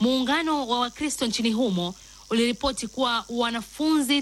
Muungano wa Wakristo nchini humo uliripoti kuwa wanafunzi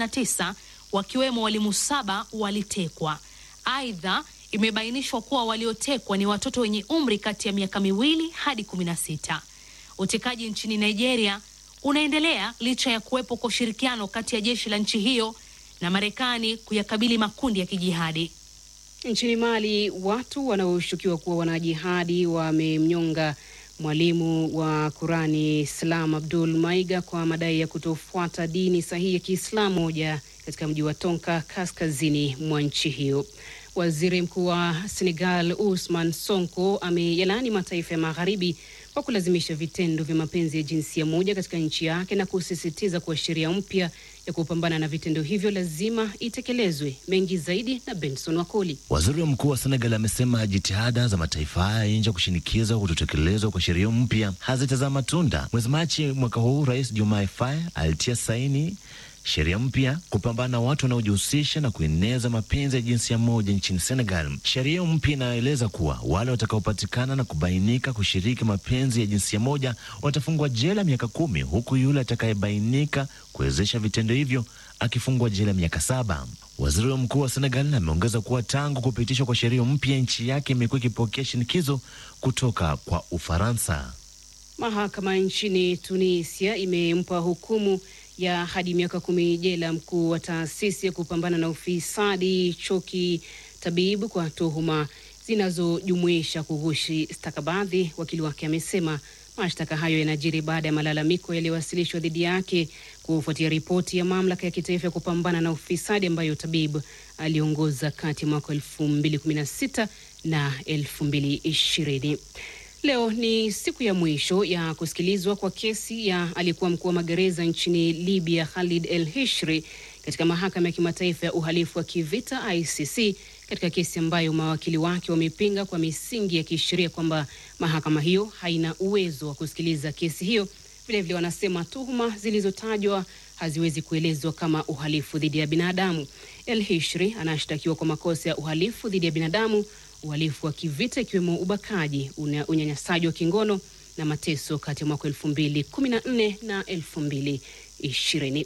39 wakiwemo walimu saba walitekwa. Aidha, imebainishwa kuwa waliotekwa ni watoto wenye umri kati ya miaka miwili hadi 16. Utekaji nchini Nigeria unaendelea licha ya kuwepo kwa ushirikiano kati ya jeshi la nchi hiyo na Marekani kuyakabili makundi ya kijihadi. Nchini Mali, watu wanaoshukiwa kuwa wanajihadi wamemnyonga mwalimu wa Kurani Salam Abdul Maiga kwa madai ya kutofuata dini sahihi ya Kiislamu moja katika mji wa Tonka kaskazini mwa nchi hiyo. Waziri Mkuu wa Senegal Ousmane Sonko ameyalaani mataifa ya magharibi kwa kulazimisha vitendo vya mapenzi ya jinsia moja katika nchi yake na kusisitiza kuwa sheria mpya ya kupambana na vitendo hivyo lazima itekelezwe. Mengi zaidi na Benson Wakoli. Waziri mkuu wa Senegal amesema jitihada za mataifa haya ya nje kushinikiza kutotekelezwa kwa sheria mpya hazitazaa matunda. Mwezi Machi mwaka huu, Rais Diomaye Faye alitia saini sheria mpya kupambana na watu wanaojihusisha na kueneza mapenzi ya jinsia moja nchini Senegal. Sheria mpya inaeleza kuwa wale watakaopatikana na kubainika kushiriki mapenzi ya jinsia moja watafungwa jela miaka kumi huku yule atakayebainika kuwezesha vitendo hivyo akifungwa jela miaka saba. Waziri mkuu wa Senegal ameongeza kuwa tangu kupitishwa kwa sheria mpya nchi yake imekuwa ikipokea shinikizo kutoka kwa Ufaransa. Mahakama nchini Tunisia imempa hukumu ya hadi miaka kumi jela mkuu wa taasisi ya kupambana na ufisadi Choki Tabibu kwa tuhuma zinazojumuisha kughushi stakabadhi. Wakili wake amesema mashtaka hayo yanajiri baada ya malalamiko yaliyowasilishwa dhidi yake kufuatia ripoti ya mamlaka ya kitaifa ya kupambana na ufisadi ambayo Tabibu aliongoza kati ya mwaka elfu mbili kumi na sita na elfu mbili ishirini. Leo ni siku ya mwisho ya kusikilizwa kwa kesi ya aliyekuwa mkuu wa magereza nchini Libya Khalid El Hishri katika mahakama ya kimataifa ya uhalifu wa kivita ICC, katika kesi ambayo mawakili wake wamepinga kwa misingi ya kisheria kwamba mahakama hiyo haina uwezo wa kusikiliza kesi hiyo. Vilevile wanasema tuhuma zilizotajwa haziwezi kuelezwa kama uhalifu dhidi ya binadamu. El Hishri anashtakiwa kwa makosa ya uhalifu dhidi ya binadamu uhalifu wa kivita ikiwemo ubakaji, unyanyasaji wa kingono na mateso kati ya mwaka elfu mbili kumi na nne na elfu mbili ishirini.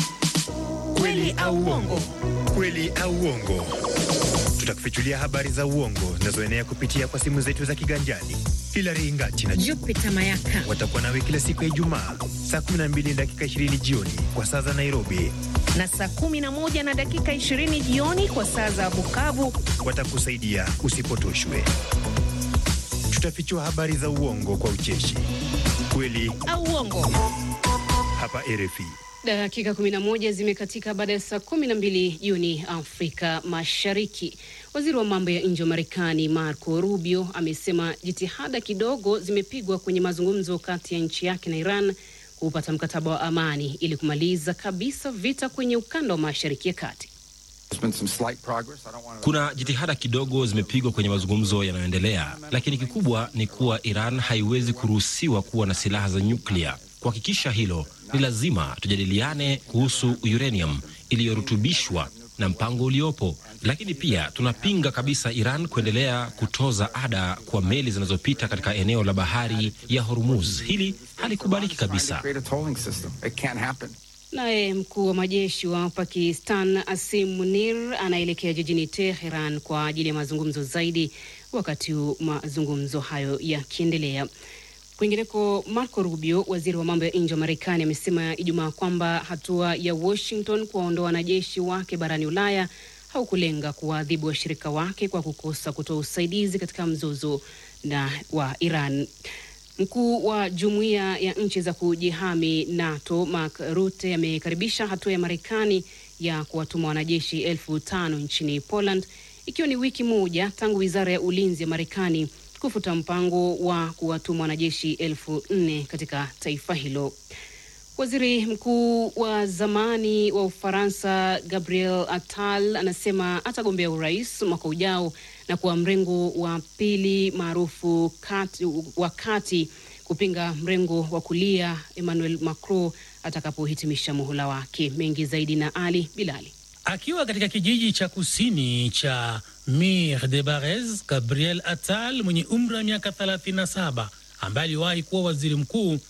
Kweli au uongo? Kweli au uongo? Tutakufichulia habari za uongo zinazoenea kupitia kwa simu zetu za kiganjani. Hilary Ingati na Jupiter Mayaka watakuwa nawe kila siku ya Ijumaa saa 12 dakika 20 jioni kwa saa za Nairobi na saa 11 na dakika 20 jioni kwa saa za Bukavu. Watakusaidia usipotoshwe. Tutafichua habari za uongo kwa ucheshi, kweli au uongo, hapa RFI. Dakika 11 zimekatika baada ya saa 12 jioni Afrika Mashariki. Waziri wa mambo ya nje wa Marekani Marco Rubio amesema jitihada kidogo zimepigwa kwenye mazungumzo kati ya nchi yake na Iran kupata mkataba wa amani ili kumaliza kabisa vita kwenye ukanda wa Mashariki ya Kati. Kuna jitihada kidogo zimepigwa kwenye mazungumzo yanayoendelea, lakini kikubwa ni kuwa Iran haiwezi kuruhusiwa kuwa na silaha za nyuklia. Kuhakikisha hilo, ni lazima tujadiliane kuhusu uranium iliyorutubishwa na mpango uliopo, lakini pia tunapinga kabisa Iran kuendelea kutoza ada kwa meli zinazopita katika eneo la bahari ya Hormuz. Hili halikubaliki kabisa. Naye mkuu wa majeshi wa Pakistan Asim Munir anaelekea jijini Teheran kwa ajili ya mazungumzo zaidi, wakati mazungumzo hayo yakiendelea. Kwingineko, Marco Rubio, waziri wa mambo ya nje wa Marekani, amesema Ijumaa kwamba hatua ya Washington kuwaondoa wanajeshi wake barani Ulaya haukulenga kuwaadhibu washirika wake kwa kukosa kutoa usaidizi katika mzozo na wa Iran. Mkuu wa jumuiya ya nchi za kujihami NATO Mark Rutte amekaribisha hatua ya Marekani ya kuwatuma wanajeshi elfu tano nchini Poland, ikiwa ni wiki moja tangu wizara ya ulinzi ya Marekani kufuta mpango wa kuwatuma wanajeshi elfu nne katika taifa hilo. Waziri mkuu wa zamani wa Ufaransa Gabriel Attal anasema atagombea urais mwaka ujao na kuwa mrengo wa pili maarufu wa kati kupinga mrengo wa kulia Emmanuel Macron atakapohitimisha muhula wake. Mengi zaidi na Ali Bilali. Akiwa katika kijiji cha kusini cha Mir de Barez, Gabriel Attal mwenye umri wa miaka 37 ambaye aliwahi kuwa waziri mkuu